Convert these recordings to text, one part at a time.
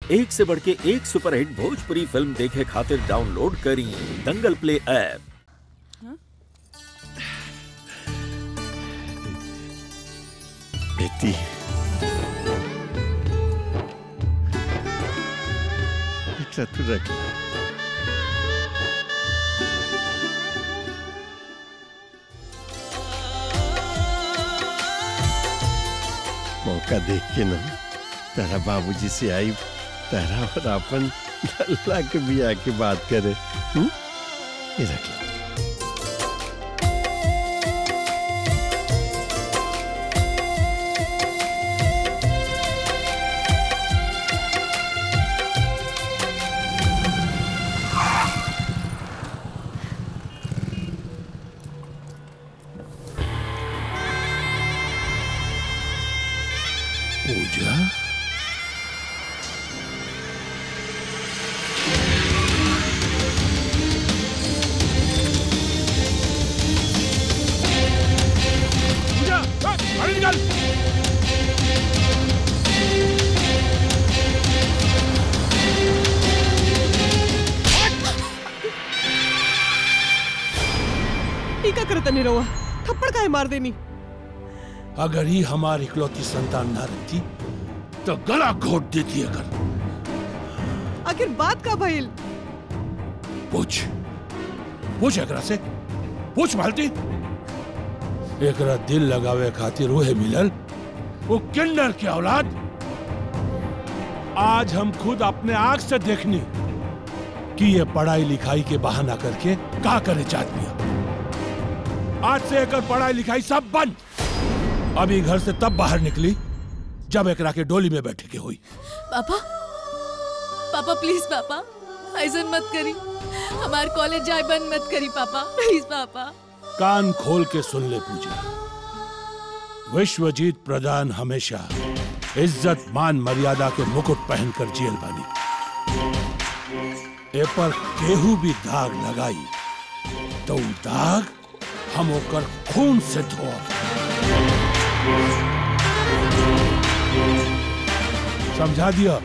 एक से बढ़ के एक सुपरहिट भोजपुरी फिल्म देखे खातिर डाउनलोड करी दंगल प्ले ऐप बेटी एकरा तू रख मौका देख के ना तारा बाबूजी से आई तारा और अपन लल्ला के बिया की बात करे हुँ? ये रख ले पूजा पूजा अरे निकल ई का करत नहीं रहुआ थप्पड़ काहे मार देनी अगर ही हमारी इकलौती संतान ना रहती तो गला घोट देती अगर आखिर बात का भइल पूछ पूछ एकरा से पूछ मालती एकरा दिल लगावे खातिर उहे मिलल वो किन्नर की औलाद आज हम खुद अपने आंख से देखनी कि ये पढ़ाई लिखाई के बहाना करके का करे चाहती है आज से एकर पढ़ाई लिखाई सब बंद अभी घर से तब बाहर निकली जब एकरा के डोली में बैठे के हुई पापा पापा प्लीज पापा ऐसा मत करी हमार कॉलेज जाए बंद मत करी पापा प्लीज पापा कान खोल के सुन ले पूजा विश्वजीत प्रधान हमेशा इज्जत मान मर्यादा के मुकुट पहनकर जेल बनी ए पर केहू भी दाग लगाई तो उ दाग हम ओकर खून से धोब समझा दिया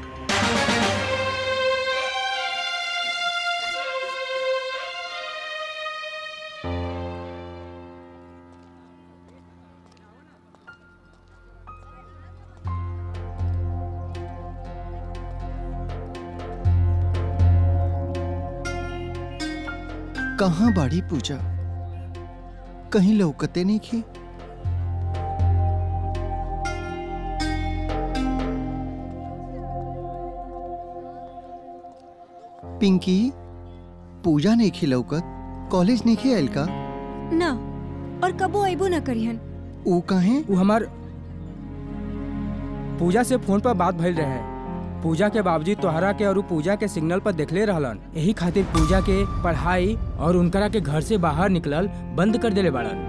कहाँ बाड़ी पूजा कहीं लौकते नहीं की पिंकी पूजा नहीं खी लौकत कॉलेज नहीं खी आयल का ना और कबो अबो ना करिहन ऊ कहे वो हमार पूजा से फोन पर बात भइल रहे पूजा के बाबूजी तोहरा के और उ पूजा के सिग्नल पर देखले रहलन यही खातिर पूजा के पढ़ाई और उनकरा के घर से बाहर निकलल बंद कर देले बाड़न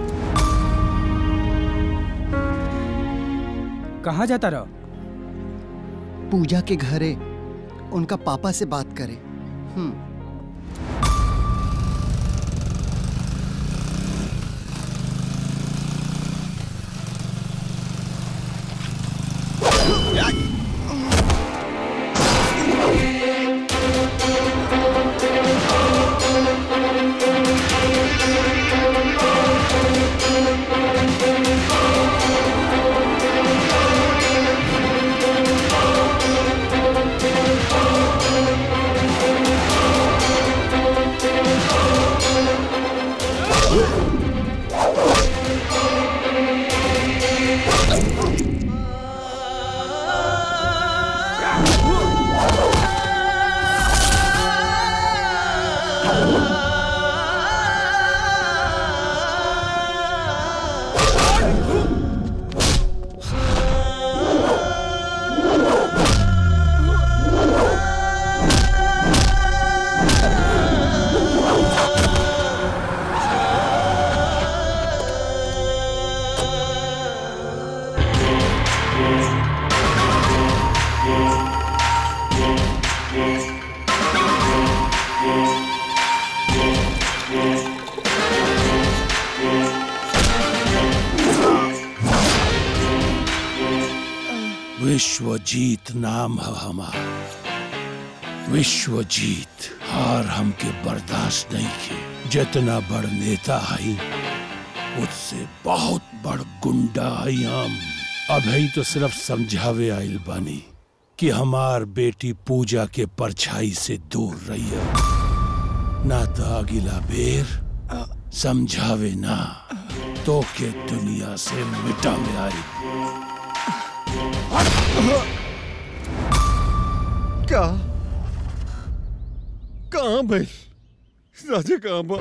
कहाँ जाता रह पूजा के घरे उनका पापा से बात करे हम्म विश्वजीत नाम है हमार विश्वजीत हार हमके बर्दाश्त नहीं की जितना बड़ नेता है उससे बहुत बड़ गुंडा है हम अभी तो सिर्फ समझावे आइल बानी कि हमार बेटी पूजा के परछाई से दूर रहिए ना तो अगिला बेर समझावे ना तो के दुनिया से मिटावे आई का कहाँ भाई राजा कहाँ बा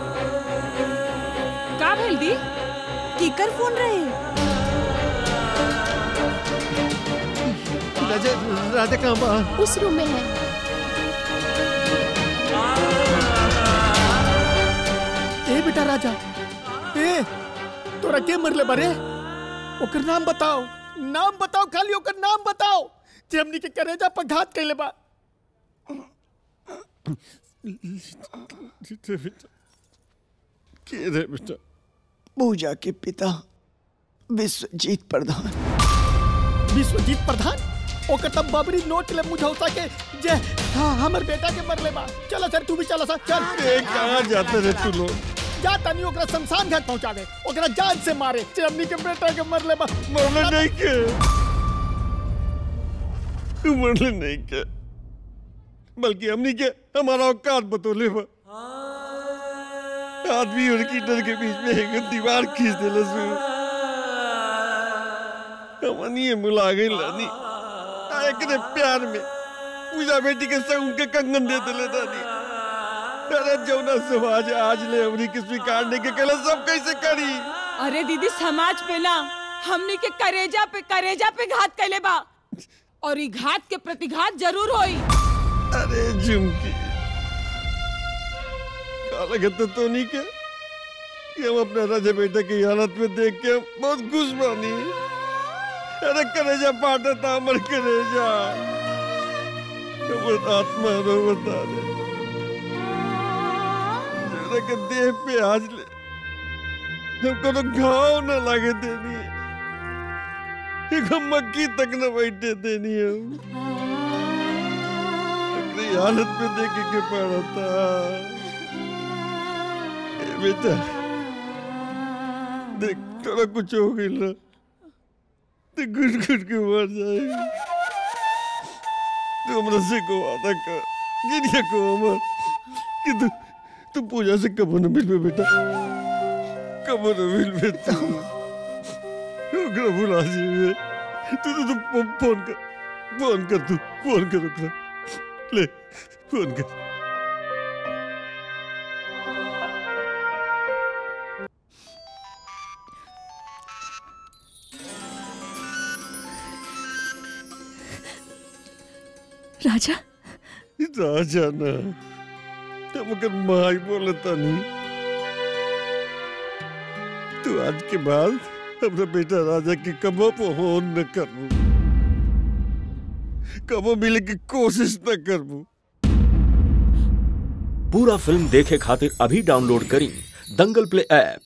का भेल दी कीकर फोन रहे राजा राजा कहाँ बा उस रूम में है ए बेटा राजा ए तोरा के मरले बारे ओकर नाम बताओ नाम बताओ खाली ओकर नाम बताओ जे हमनी के करेजा पर घात कैले बा बेटा बेटा के रे बेटा पूजा के पिता विश्वजीत प्रधान विश्वजीत प्रधान ओकर तब बबरी नोट ले मुझौसा के जे हाँ हमर बेटा के मरले बा चल सर तू भी चल सर चल ए कहाँ जाते रे तू लोग जा तनी ओकरा शमशान घाट पहुंचा दे ओकरा जान से मारे जे हमनी के बेटा के मरले बा मरले नहीं के तू मरले नहीं के बल्कि हमनी के हमारा औकात बतौले बा आदमी और कीटर के बीच में एक दीवार खींच देले सु हमनी ये मुला गई लानी आ एकरे प्यार में पूजा बेटी के संग उनके कंगन दे देले दानी अरे जौना समाज आज ले हमनी के स्वीकार नहीं के कला सब कैसे करी अरे दीदी समाज पे ना हमनी के करेजा पे करेजा पे घात कैले बा और ई घात के प्रतिघात जरूर होई अरे झुमकी काला गत्ता तो नहीं के कि हम अपने राजा बेटा की हालत में देख के बहुत खुश बानी अरे करेजा पाटा था अमर करेजा हमर आत्मा रो बता दे जरा के देह पे आज ले हमको तो घाव न लगे देनी एक मक्की तक न बैठे देनी हम अपनी हालत में देखे के पड़ा था ए बेटा देख थोड़ा कुछ हो गई ना तो गुट गुट के मर जाएगी तू हमरा से को वादा कर गिरिया को अमर कि तू तू पूजा से कब न मिलबे बेटा कब न मिलबे तू ओकरा भुला जीवे तू तू तू फो- फोन कर फोन कर तू फोन कर ओकरा ले फोन कर राजा राजा ना हम अगर माई बोलता नहीं तू आज के बाद अपना बेटा राजा के कबो फोन न करबू कबो मिले की कोशिश न करबू पूरा फिल्म देखे खातिर अभी डाउनलोड करी दंगल प्ले ऐप